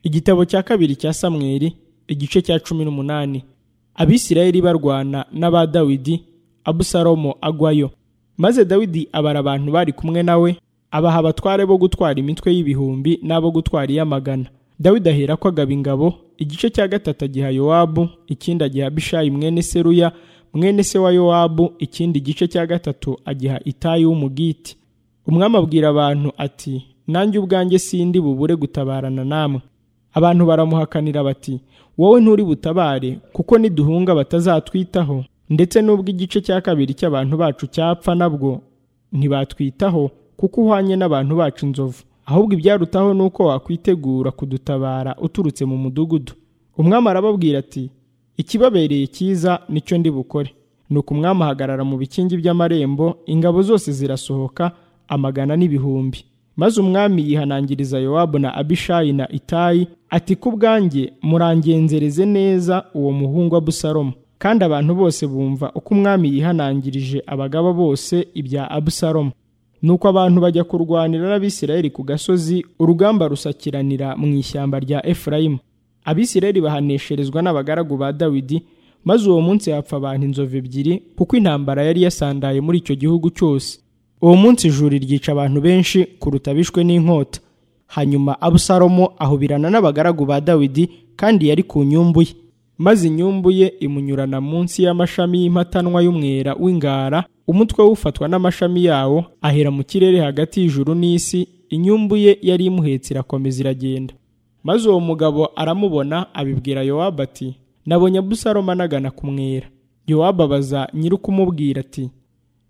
igitabo cya kabiri cya samweli igice cya cumi n'umunani abisirayeli barwana n'aba dawidi abusalomo agwayo maze dawidi abara abantu bari kumwe nawe abaha abatware bo gutwara imitwe y'ibihumbi n'abo gutwara iy'amagana dawidi ahera ko agaba ingabo igice cya gatatu agiha yowabu ikindi agiha bishayi mwene seruya mwene se wa yowabu ikindi gice cya gatatu agiha itayi w'umugiti umwami abwira abantu ati nanjye ubwanjye sindi bubure gutabarana namwe abantu baramuhakanira bati wowe nturi butabare kuko niduhunga batazatwitaho ndetse n'ubwo igice cya kabiri cy'abantu bacu cyapfa nabwo ntibatwitaho kuko uhwanye n'abantu bacu inzovu ahubwo ibyarutaho ni uko wakwitegura kudutabara uturutse mu mudugudu umwami arababwira ati ikibabereye cyiza nicyo ndi bukore nuko umwami ahagarara mu bikingi by'amarembo ingabo zose zirasohoka amagana n'ibihumbi maze umwami yihanangiriza yowabu na abishayi na itayi ati ku bwanjye murangenzereze neza uwo muhungu wa busalomo kandi abantu bose bumva uko umwami yihanangirije abagaba bose ibya abusalomo nuko abantu bajya kurwanira n'abisirayeli ku gasozi urugamba rusakiranira mu ishyamba rya efurayimu abisirayeli bahanesherezwa n'abagaragu ba dawidi maze uwo munsi hapfa abantu inzovu ebyiri kuko intambara yari yasandaye muri icyo gihugu cyose uwo munsi ijuri ryica abantu benshi kuruta bishwe n'inkota hanyuma abusalomo ahubirana n'abagaragu ba dawidi kandi yari ku nyumbu ye maze inyumbu ye imunyurana munsi y'amashami y'impatanwa y'umwera w'ingara umutwe ufatwa n'amashami yawo ahera mu kirere hagati y'ijuru n'isi inyumbu ye yari imuhetse irakomeza iragenda maze uwo mugabo aramubona abibwira yowabu ati nabonye abusalomo anagana ku mwera yowabu abaza nyir'ukumubwira ati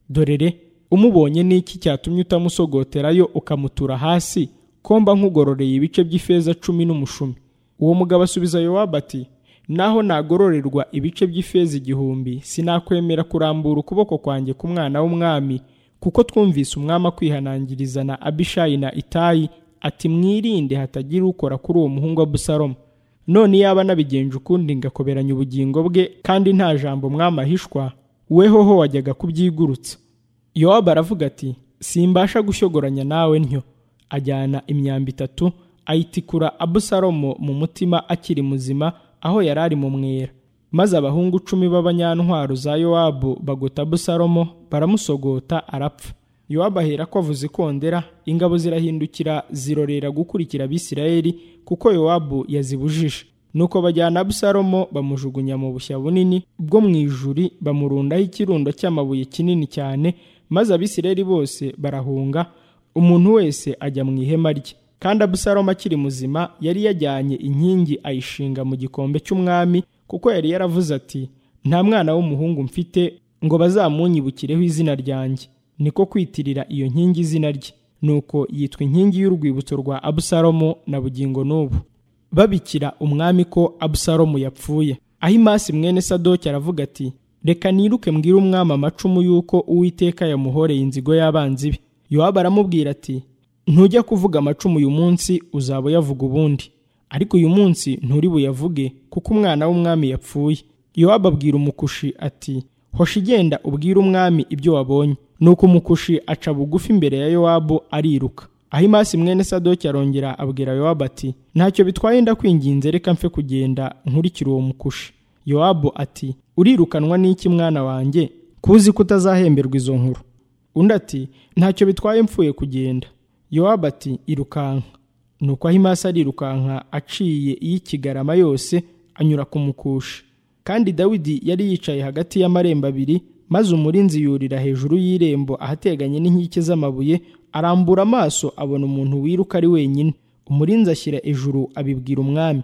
dorere umubonye n'iki cyatumye utamusogoterayo ukamutura hasi komba nkugororeye ibice by'ifeza cumi n'umushumi uwo mugabo asubiza yowabu ati naho nagororerwa ibice by'ifeza igihumbi sinakwemera kurambura ukuboko kwanjye ku mwana w'umwami kuko twumvise umwami akwihanangiriza na abishayi na itayi ati mwirinde hatagira ukora kuri uwo muhungu wa busalomo none yaba nabigenje ukundi ngakoberanya ubugingo bwe kandi nta jambo umwami ahishwa wehoho wajyaga kubyigurutsa yowabu aravuga ati simbasha gushyogoranya nawe ntyo ajyana imyambi itatu ayitikura abusalomo mu mutima akiri muzima aho yari ari mu mwera maze abahungu cumi b'abanyantwaro za yowabu bagota abusalomo baramusogota arapfa yowabu ahera ko avuze ikondera ingabo zirahindukira zirorera gukurikira abisirayeli kuko yowabu yazibujije nuko bajyana abusalomo bamujugunya mu bushya bunini bwo mu ijuri bamurundaho ikirundo cy'amabuye kinini cyane maze abisirayeli bose barahunga umuntu wese ajya mu ihema rye kandi abusalomo akiri muzima yari yajyanye inkingi ayishinga mu gikombe cy'umwami kuko yari yaravuze ati nta mwana w'umuhungu mfite ngo bazamunyibukireho izina ryanjye niko kwitirira iyo nkingi izina rye nuko yitwa inkingi y'urwibutso rwa abusalomo na bugingo n'ubu babikira umwami ko abusalomo yapfuye ahimasi mwene sadoki aravuga ati reka niruke mbwire umwami amacumu y'uko uwiteka yamuhoreye inzigo y'abanzi be yowabu aramubwira ati ntujya kuvuga amacumu uyu munsi uzaba uyavuga ubundi ariko uyu munsi nturi buyavuge kuko umwana w'umwami yapfuye yowabu abwira umukushi ati hosha igenda ubwire umwami ibyo wabonye nuko umukushi aca bugufi imbere ya yowabu ariruka ahimasi mwene sadoki arongera abwira yowabu ati ntacyo bitwaye ndakwinginze reka mfe kugenda nkurikira uwo mukushi yowabu ati urirukanwa n'iki mwana wanjye kuzi ko utazahemberwa izo nkuru undi ati ntacyo bitwaye mfuye kugenda yowabu ati irukanka nuko ahimasi arirukanka aciye iy'ikigarama yose anyura ku mukushi kandi dawidi yari yicaye hagati y'amarembo abiri maze umurinzi yurira hejuru y'irembo ahateganye n'inkike z'amabuye arambura amaso abona umuntu wiruka ari wenyine umurinzi ashyira ejuru abibwira umwami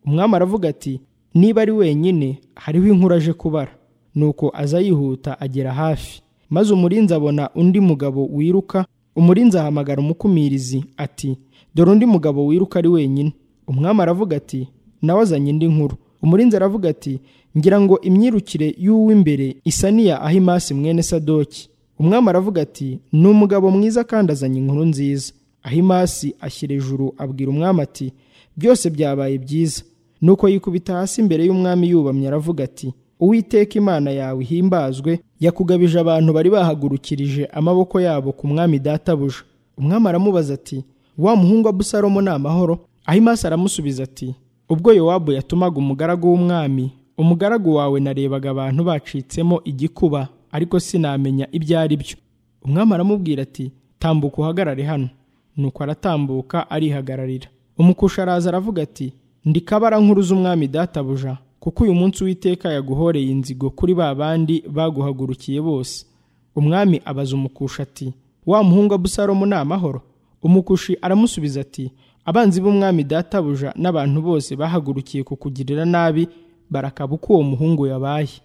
umwami aravuga ati niba ari wenyine hariho inkuru aje kubara nuko aza yihuta agera hafi maze umurinzi abona undi mugabo wiruka umurinzi ahamagara umukumirizi ati dore undi mugabo wiruka ari wenyine umwami aravuga ati nawe azanye indi nkuru umurinzi aravuga ati ngira ngo imyirukire y'uw'imbere isa n'iya ahimasi mwene sadoki umwami aravuga ati ni umugabo mwiza kandi azanye inkuru nziza ahimasi ashyira ejuru abwira umwami ati byose byabaye byiza nuko yikubita hasi imbere y'umwami yubamye aravuga ati uwiteka imana yawe ihimbazwe yakugabije abantu bari bahagurukirije amaboko yabo ku mwami databuja umwami aramubaza ati wa muhungu wa busalomo ni amahoro ahimasi aramusubiza ati ubwo yowabu yatumaga umugaragu w'umwami umugaragu wawe narebaga abantu bacitsemo igikuba ariko sinamenya ibyo ari byo umwami aramubwira ati tambuka uhagarare hano nuko aratambuka arihagararira umukusha araza aravuga ati ndi kabara nkuru z'umwami databuja kuko uyu munsi uwiteka yaguhoreye inzigo kuri ba bandi baguhagurukiye bose umwami abaza umukusha ati wa muhungu abusalomu ni amahoro umukushi aramusubiza ati abanzi b'umwami databuja n'abantu bose bahagurukiye kukugirira nabi barakaba uko uwo muhungu yabaye